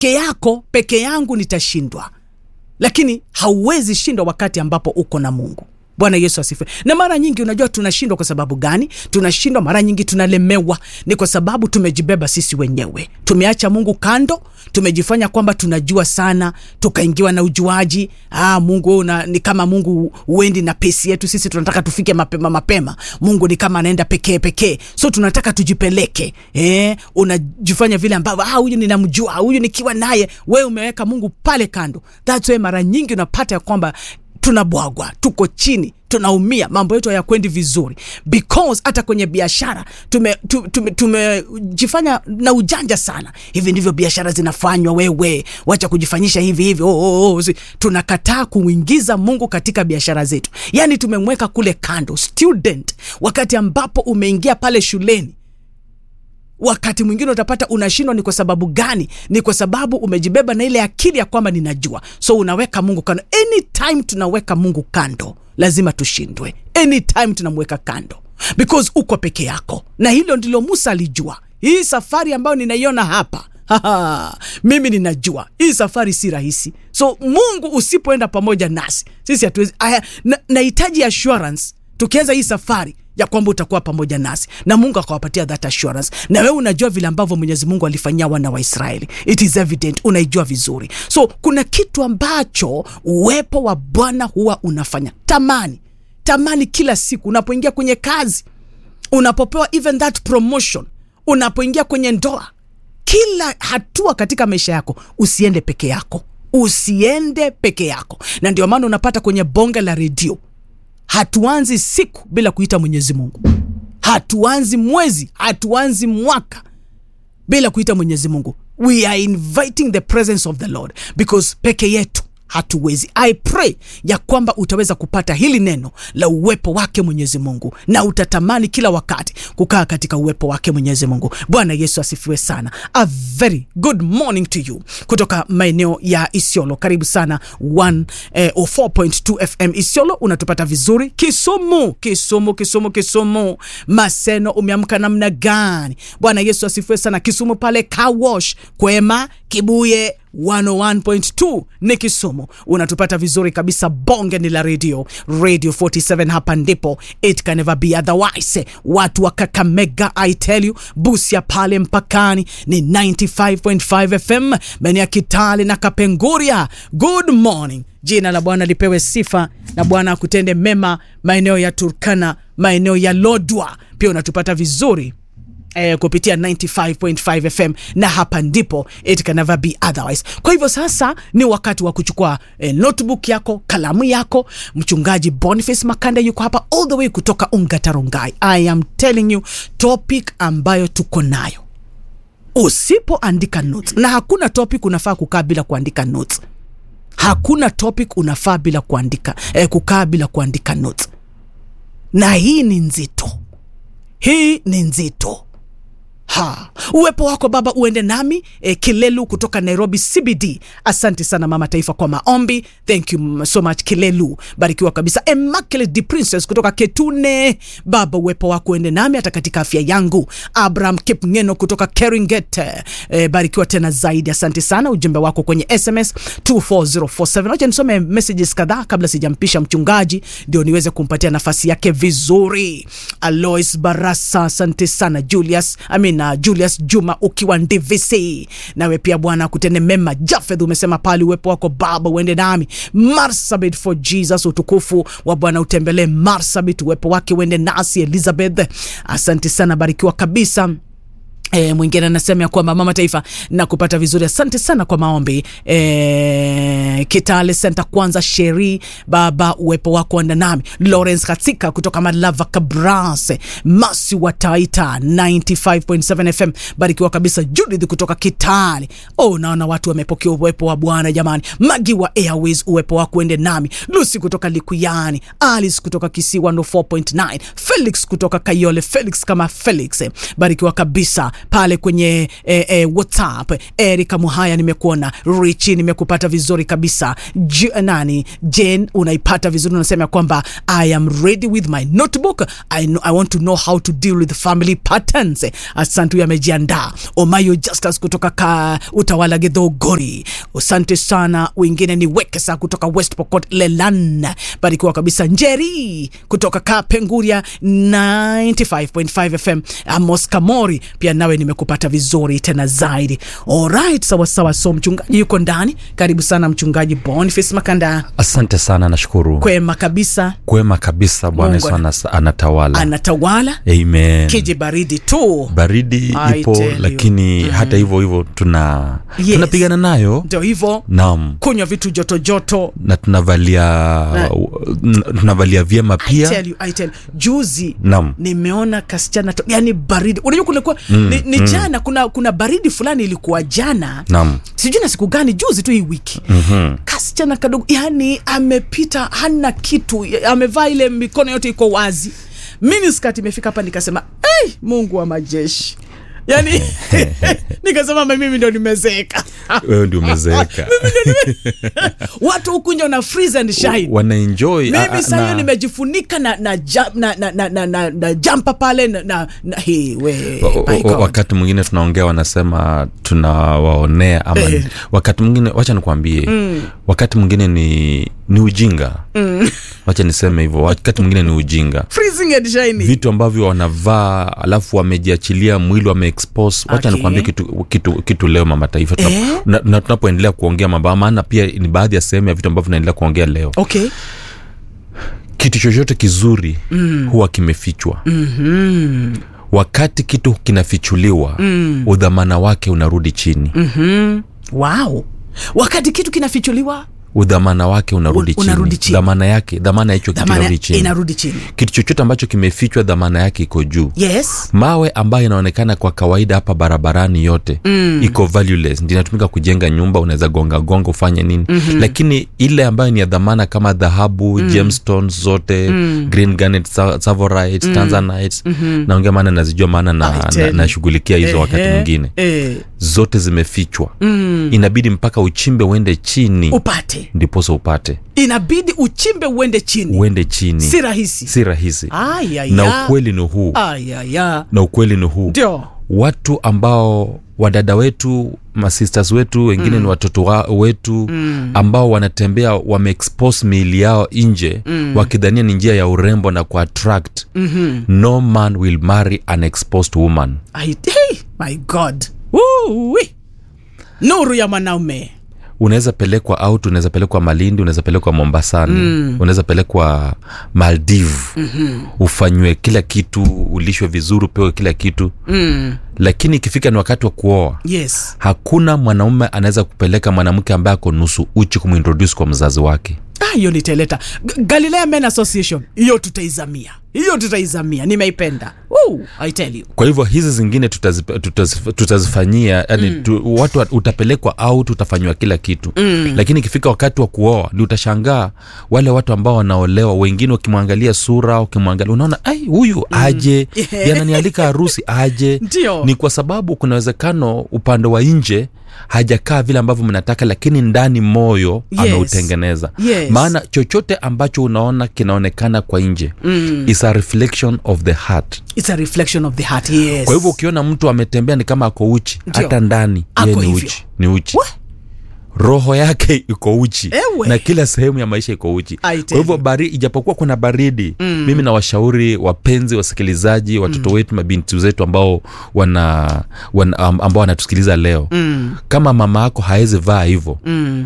peke yako peke yangu nitashindwa lakini hauwezi shindwa wakati ambapo uko na mungu bwana yesu asifiwe na mara nyingi unajua tunashindwa kwa sababu gani tunashindwa mara nyingi tunalemewa ni kwa sababu tumejibeba sisi wenyewe tumeacha mungu kando tumejifanya kwamba tunajua sana tukaingiwa na ujuaji ah, mungu una, ni kama mungu uendi na pesi yetu sisi tunataka tufike mapema mapema mungu ni kama anaenda pekee pekee so tunataka tujipeleke eh, unajifanya vile ambavyo ah, huyu ninamjua huyu nikiwa naye wewe umeweka mungu pale kando thats why mara nyingi unapata ya kwamba tunabwagwa tuko chini tunaumia mambo yetu hayakwendi vizuri because hata kwenye biashara tumejifanya tume, tume, tumejifanya na ujanja sana hivi ndivyo biashara zinafanywa wewe wacha kujifanyisha hivi hivi oh, oh, oh. si- tunakataa kuingiza mungu katika biashara zetu yaani tumemweka kule kando student wakati ambapo umeingia pale shuleni wakati mwingine utapata unashindwa ni kwa sababu gani ni kwa sababu umejibeba na ile akili ya kwamba ninajua so unaweka mungu kando anytime tunaweka mungu kando lazima tushindwe anytime tunamweka kando because uko peke yako na hilo ndilo musa alijua hii safari ambayo ninaiona hapa Haha, mimi ninajua hii safari si rahisi so mungu usipoenda pamoja nasi sisi hatuwezi aya na- nahitaji assurance tukianza hii safari ya kwamba utakuwa pamoja nasi na mungu akawapatia that assurance na wewe unajua vile ambavyo mwenyezi mungu alifanyia wana wa israeli it is evident unaijua vizuri so kuna kitu ambacho uwepo wa bwana huwa unafanya tamani tamani kila siku unapoingia kwenye kazi unapopewa even that promotion unapoingia kwenye ndoa kila hatua katika maisha yako usiende peke yako usiende peke yako na ndio maana unapata kwenye bonge la redio hatuanzi siku bila kuita mwenyezi mungu hatuanzi mwezi hatuanzi mwaka bila kuita mwenyezi mungu we are inviting the presence of the lord because peke yetu hatuwezi i pray ya kwamba utaweza kupata hili neno la uwepo wake mwenyezi mungu na utatamani kila wakati kukaa katika uwepo wake mwenyezi mungu bwana yesu asifiwe sana a very good morning to you kutoka maeneo ya isiolo karibu sana 1 eh, 4.2 fm isiolo unatupata vizuri kisumu kisumu kisumu kisumu maseno umeamka namna gani bwana yesu asifiwe sana kisumu pale kawash kwema kibuye 101.2 ni kisumu unatupata vizuri kabisa bonge ni la radio radio 47 hapa ndipo it can never be otherwise watu wa kakamega i tell you busia pale mpakani ni 95.5 fm maeneo ya kitale na kapenguria good morning jina la bwana lipewe sifa na bwana akutende mema maeneo ya turkana maeneo ya lodwa pia unatupata vizuri eh, kupitia 95.5 fm na hapa ndipo it can never be otherwise kwa hivyo sasa ni wakati wa kuchukua eh, notebook yako kalamu yako mchungaji boniface makanda yuko hapa all the way kutoka ungatarongai i am telling you topic ambayo tuko nayo usipoandika notes na hakuna topic unafaa kukaa bila kuandika notes hakuna topic unafaa bila kuandika eh, kukaa bila kuandika notes na hii ni nzito hii ni nzito ha uwepo wako baba uende nami e, kilelu kutoka nairobi cbd asante sana mama taifa kwa maombi thank you so much kilelu barikiwa kabisa immaculate the princess kutoka ketune baba uwepo wako uende nami hata katika afya yangu abraham kipngeno kutoka keringet e, barikiwa tena zaidi asante sana ujumbe wako kwenye sms 24047 wacha nisome messages kadhaa kabla sijampisha mchungaji ndio niweze kumpatia nafasi yake vizuri alois barasa asante sana julius I mean, uh, julius juma ukiwa ndvc nawe pia bwana kutende mema jafedh umesema pale uwepo wako baba uende nami marsabit for jesus utukufu wa bwana utembelee marsabit uwepo wake uende nasi elizabeth asante sana barikiwa kabisa E, mwingine anasema ya kwamba mama taifa na kupata vizuri asante sana kwa maombi e, kitale senta kwanza sheri baba uwepo wako anda nami lawrence katika kutoka malava kabras masi wa taita 95.7 fm barikiwa kabisa judith kutoka kitale oh, naona watu wamepokea uwepo wa bwana jamani magi wa airways uwepo wako uende nami lucy kutoka likuyani alice kutoka kisiwa ndo 4.9 felix kutoka kayole felix kama felix barikiwa kabisa pale kwenye eh, eh, whatsapp erika muhaya nimekuona richi nimekupata vizuri kabisa J nani jen unaipata vizuri unasema ya kwamba i am ready with my notebook I, know, i want to know how to deal with family patterns asante huyo amejiandaa omayo justus kutoka ka utawala gedhogori asante sana wengine ni wekesa kutoka west pokot lelan barikiwa kabisa njeri kutoka kapenguria 95.5 fm amos kamori pia nawe nimekupata vizuri tena zaidi alright sawasawa so mchungaji yuko ndani karibu sana mchungaji boniface makanda asante sana nashukuru kwema kabisa kwema kabisa bwana Mungu yesu anas- anatawala anatawala amen kiji baridi tu baridi I ipo tell you. lakini hata hivyo hivyo tuna Yes. tunapigana nayo ndio hivyo naam kunywa vitu joto joto na tunavalia n- tunavalia vyema I pia tell you, I tell you. juzi Naam. nimeona kasichana to, yani baridi unajua kulikuwa mm, ni, ni mm. jana kuna kuna baridi fulani ilikuwa jana naam sijui na siku gani juzi tu hii wiki mm-hmm. kasichana kadogo yani amepita hana kitu amevaa ile mikono yote iko wazi miniskat imefika hapa nikasema hey, mungu wa majeshi yani nikasema "Ma, mimi ndo nimezeeka wewe ndio umezeeka watu huku nje una freeze and shine wanaenjoy a- a- mimi saa hiyo na- nimejifunika na na, ja- na, na, na, na, na, na jampa pale na, na, na hii we O- my o- God. wakati mwingine tunaongea wanasema tunawaonea ama Eh. wakati mwingine wacha nikwambie mm. wakati mwingine ni ni ujinga mm. wacha niseme hivyo wakati mwingine ni ujinga freezing and shiny vitu ambavyo wanavaa alafu wamejiachilia mwili wameexpose wacha Okay. nikwambie kitu, kitu, kitu leo mama taifa Tuna- Eh? na- na tunapoendelea kuongea mambo maana pia ni baadhi ya sehemu ya vitu ambavyo tunaendelea kuongea leo okay kitu chochote kizuri mm. huwa kimefichwa mm-hmm. wakati kitu kinafichuliwa mm. udhamana wake unarudi chini mm. wow wakati kitu kinafichuliwa udhamana wake unarudi Un- chini. unarudi chini. dhamana yake dhamana ya hicho kitu dhamana inarudi chini inarudi chini kitu chochote ambacho kimefichwa dhamana yake iko juu yes mawe ambayo inaonekana kwa kawaida hapa barabarani yote mm. iko valueless ndio inatumika kujenga nyumba unaweza gonga gonga ufanye nini mm-hmm. lakini ile ambayo ni ya dhamana kama dhahabu mm. gemstones zote mm. green garnet sa- savorite mm. tanzanite mm-hmm. naongea maana nazijua maana I na, tell na, you. nashughulikia hizo wakati Ehe, mwingine eh, zote zimefichwa mm. inabidi mpaka uchimbe uende chini upate ndiposa upate inabidi uchimbe uende chini uende chini si rahisi si rahisi ayaya na ukweli ni huu ayaya na ukweli ni huu ndio watu ambao wadada wetu masisters wetu wengine mm. ni watoto wa, wetu mm. ambao wanatembea wameexpose miili yao nje mm. wakidhania ni njia ya urembo na kuattract mm-hmm. no man will marry an exposed woman I, hey, my god Woo-wee. nuru ya mwanaume unaweza pelekwa out unaweza pelekwa malindi unaweza pelekwa mombasani mm. unaweza pelekwa maldive mm-hmm. ufanywe kila kitu ulishwe vizuri upewe kila kitu mm. lakini ikifika ni wakati wa kuoa yes hakuna mwanaume anaweza kupeleka mwanamke ambaye ako nusu uchi kumwintroduce kwa mzazi wake Ah, hiyo nitaileta G- galilea men association hiyo tutaizamia hiyo tutaizamia nimeipenda Woo, I tell you kwa hivyo hizi zingine tutazif, tutazif, tutazifanyia yani mm. tu, watu wa- utapelekwa out utafanyiwa kila kitu mm. lakini ikifika wakati wa kuoa ndi utashangaa wale watu ambao wanaolewa wengine ukimwangalia sura ukimwangalia unaona ai huyu mm. aje yananialika harusi aje Ndio. ni kwa sababu kuna uwezekano upande wa nje hajakaa vile ambavyo mnataka lakini ndani moyo Yes. ameutengeneza Yes. maana chochote ambacho unaona kinaonekana kwa nje mm. is a reflection of the heart it's a reflection of the heart yes kwa hivyo ukiona mtu ametembea ni kama ako uchi Ndio. hata ndani Ako ye ni hivyo. uchi ni uchi What? roho yake iko uchi Ewe. na kila sehemu ya maisha iko uchi I kwa tell hivyo you. bari, ijapokuwa kuna baridi mm. mimi nawashauri wapenzi wasikilizaji watoto mm. wetu mabinti zetu ambao wana, wana am- ambao wanatusikiliza leo mm. kama mama yako hawezi vaa hivyo mm.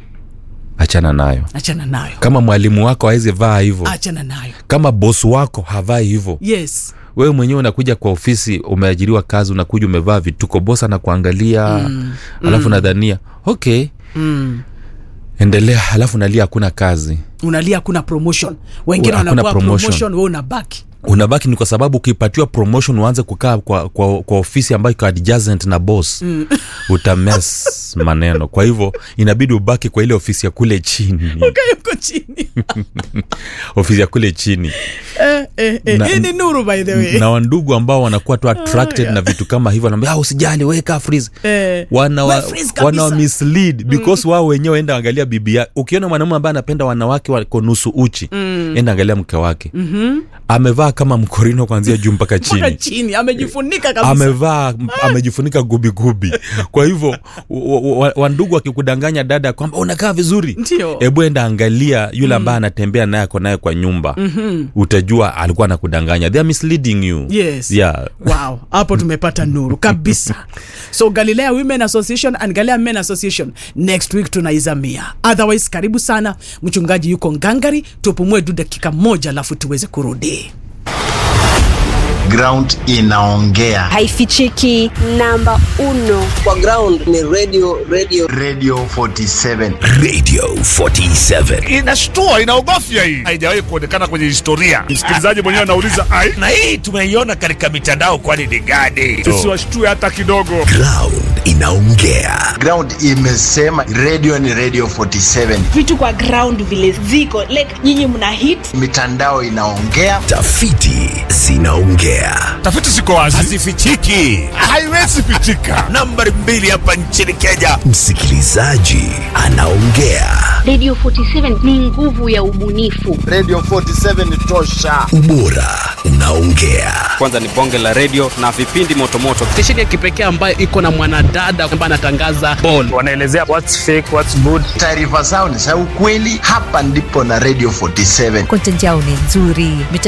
achana nayo achana nayo kama mwalimu wako hawezi vaa hivyo achana nayo kama bosi wako havai hivyo yes wewe mwenyewe unakuja kwa ofisi umeajiriwa kazi unakuja umevaa vituko bosa anakuangalia mm, alafu nadhania okay mm. endelea alafu nalia hakuna kazi unalia hakuna promotion wengine Hakuna wanapewa promotion. promotion we unabaki unabaki ni kwa sababu ukipatiwa promotion uanze kukaa kwa, kwa, kwa ofisi ambayo iko adjacent na boss mm. utames maneno kwa hivyo inabidi ubaki kwa ile ofisi ya kule chini ukayuko chini ofisi ya kule chini eh, eh, eh. Na- hii ni nuru by the way na wandugu ambao wanakuwa tu attracted yeah. na vitu kama hivyo wanaambia "Ah, usijali weka freeze Eh, wana wa, we freeze kabisa. wana wa mislead because wao wenyewe enda angalia bibi yake ukiona mwanaume ambaye anapenda wanawake wako nusu uchi mm. enda angalia mke wake mm-hmm. amevaa kama mkorino kuanzia juu mpaka mpaka chini chini amejifunika kabisa amevaa amejifunika gubigubi kwa hivyo wa- wa- wandugu wakikudanganya dada kwamba unakaa vizuri Ndio. hebu enda angalia yule ambaye anatembea naye ako naye kwa nyumba mm-hmm. utajua alikuwa anakudanganya they are misleading you Yes. yeah. wow hapo tumepata nuru kabisa so galilea women association and galilea men association next week tunaizamia otherwise karibu sana mchungaji yuko ngangari tupumue tu dakika moja alafu tuweze kurudi ground inaongea haifichiki namba uno kwa ground ni radio radio radio 47 radio 47 inashtua inaogofya hii haijawahi kuonekana kwenye historia msikilizaji mwenyewe anauliza ai na hii tumeiona katika mitandao kwani ni gani tusiwashtue hata kidogo ground inaongea ground imesema radio ni radio 47 vitu kwa ground vile ziko like nyinyi mna hit mitandao inaongea tafiti zinaongea tafiti ziko wazi hazifichiki haiwezi pichika nambari mbili hapa nchini kenya msikilizaji anaongea Radio 47 ni nguvu ya ubunifu. radio 47 tosha ubora unaongea kwanza ni bonge la redio na vipindi motomoto stesheni ya kipekee ambayo iko na mwanadada ambaye anatangaza ball wanaelezea what's fake what's good taarifa zao ni za ukweli hapa ndipo na radio 47 content yao ni nzuri